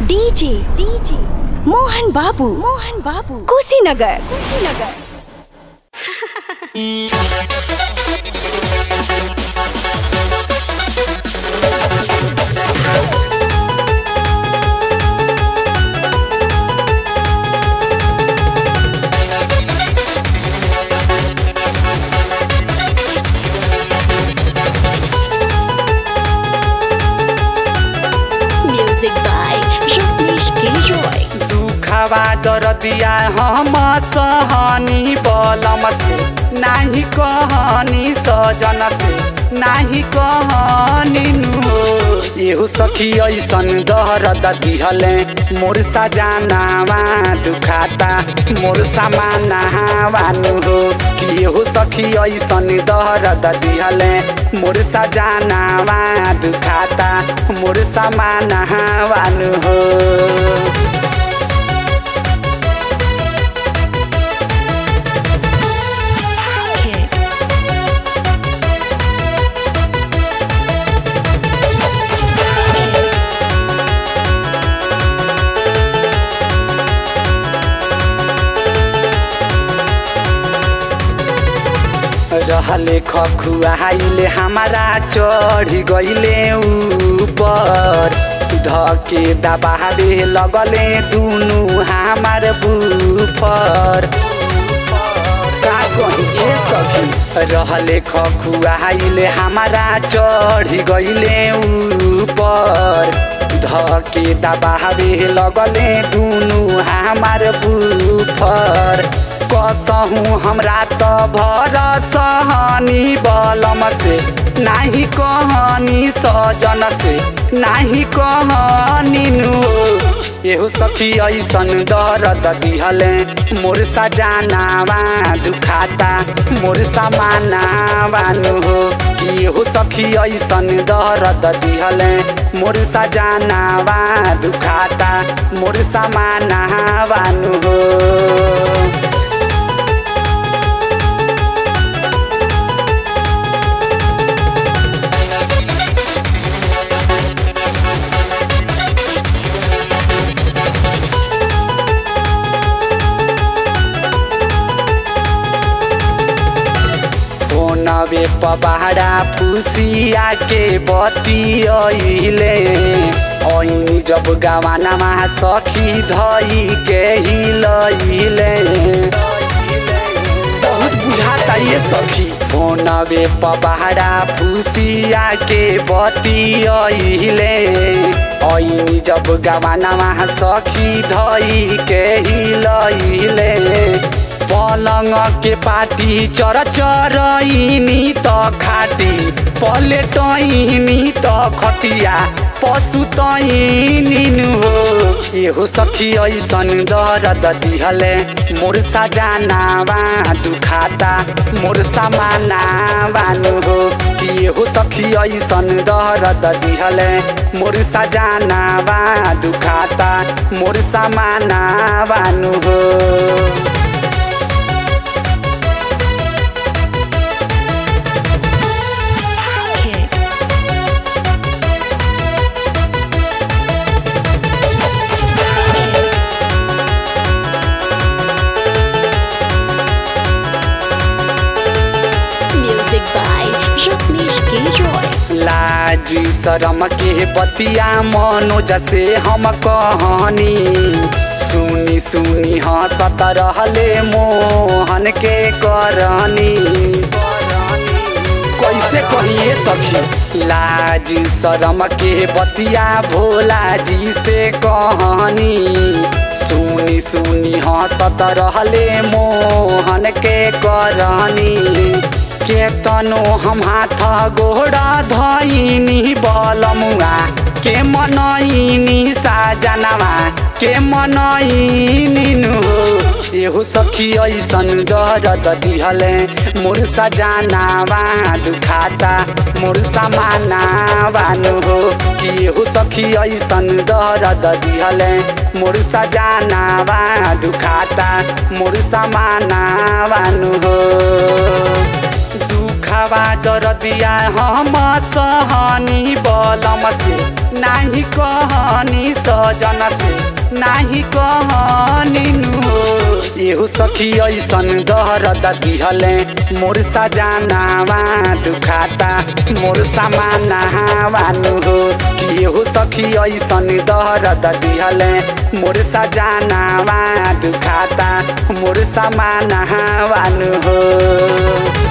DJ DJ Mohan बाबू मोहन बाबू Kushinagar Kushinagar music by Ratnesh K Roy दुखवा दरदिया हम सहनी बलम से नाही कहनी सजन से नाही कहनी नु एहु सखी ऐसन दर्द दिहले मोर सजानावा दुखाता मोर समानावा नु हो कि एहु सखी ऐसन दर्द दिहले मोर सजानावा दुखाता मोर समानावा नु हो रहले खखुआइले हमारा चढ़ गइले ऊपर धके दबावे लगले दुनु हमार बुफर का कहिए सखी रहले खखुआइले हमारा चढ़ गइले ऊपर धके दबावे लगले दुनु हमार बुफर कसहु हमरा त भर सहनी बलम से नाही कहनी सजन से नाही कहनी नु एहो सखी ऐसन दर्द दिहले मोर सजानावा दुखाता मोर समानावा नु हो कि एहो सखी ऐसन दर्द दिहले मोर सजानावा दुखाता मोर समानावा नु हो नवे पबाड़ा फुसिया के बतियले ऐनी जब गवानामा सखी धई के हिलैले बहुत बुझाता ये सखी फोनवे पबाड़ा फुसिया के बतियले ऐनी जब गवानामा सखी धई के हिलैले पलङ के पाटी चर चरइनी त खाटी पलेटइनी त खटिया पशु तइनी हो एहो सखी ऐसन दर्द दिहले मोर सजानावा दुखाता मोर समानावा नु हो कि एहो सखी ऐसन दर्द दिहले मोर सजानावा दुखाता मोर समानावा नु हो music by Ratnesh K Roy लाजी शरम के बतिया मनोज से हम कहनी सुनी सुनी हंसत रहले मोहन के करनी कैसे कहिए सखी लाज शरम के बतिया भोला जी से कहनी सुनी सुनी हंसत रहले मोहन के करनी केतनो हम हाथ गोड़ा धइनी बलमुआ के मनइनी साजनवा के मनइनी नु एहो सखी ऐसन दर्द दिहले मोर सजानावा दुखाता मोर समानावा नु हो कि एहो सखी ऐसन दर्द दिहले मोर सजानावा दुखाता मोर समानावा नु हो दुख दुखावा दरदिया हम सहनी बलम से नाही कहनी सजन से नाही कहनी नु हो एहु सखी ऐसन दर्द दिहले मोर सजानावा दुखाता मोर समानावा नु हो कि एहु सखी ऐसन दर्द दिहले मोर सजानावा दुखाता मोर समानावा नु हो